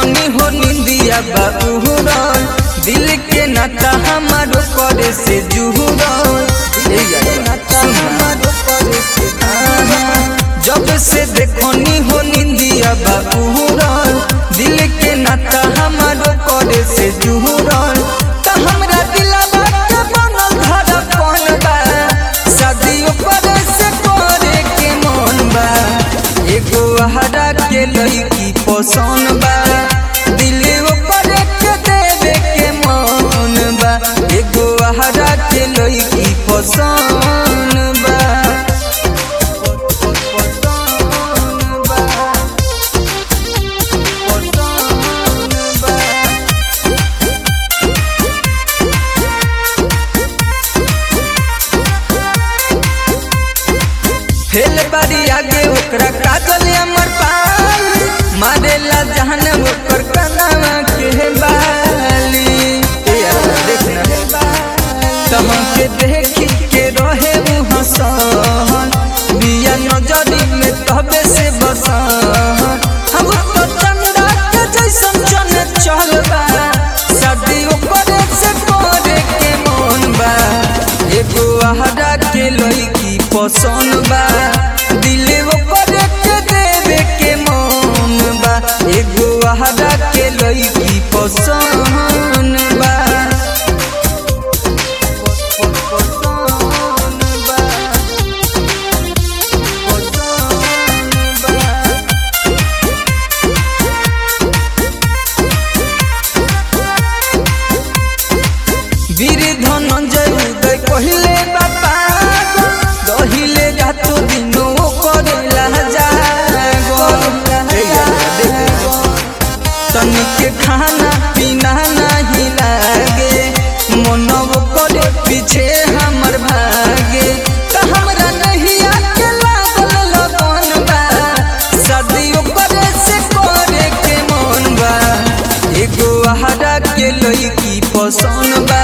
देखनी हो निंदिया बाबूरन दिल के नाता हमारो करे से जुहुरन ए यार, सुन आहा, जब से देखनी हो निंदिया बाबूरन दिल के नाता हमारो करे से जुहुरन त हमरा दिलवा के बनल धड़कन बा शादियों करे से करे के मन बा एगो हरा के लड़की पसंद बा दिल ऊपर के देवे के मन बा एगो हरा के लड़की पसंद बा पसंद बा पसंद बा फेल बारी आगे ओकरा काजल अमर पाल मारेला जहन ओकर कनावा के बाली ए यार देखना तमके देखी के रहे उ हसन बिया नजरी में तबे से बसन हम तो चंदा के जैसन चने चलबा शादी ओकरे से करे के मन बा एगो आहरा के लड़की पसंद बा दिल ओकरे के देवे के मन बा एगो आहरा के लड़की पसंद बा पसंद बा पसंद बा वीर धनंजय उदय कहिले बापा दहिले रातो दिनो करेला जागो तनिके खाना पीना नहीं लागे मनव करे पीछे हमर भागे त हमरा नहीं आके लागल लगन बा शादियों करे से करे के मन बा एगो हरा के लड़की पसंद बा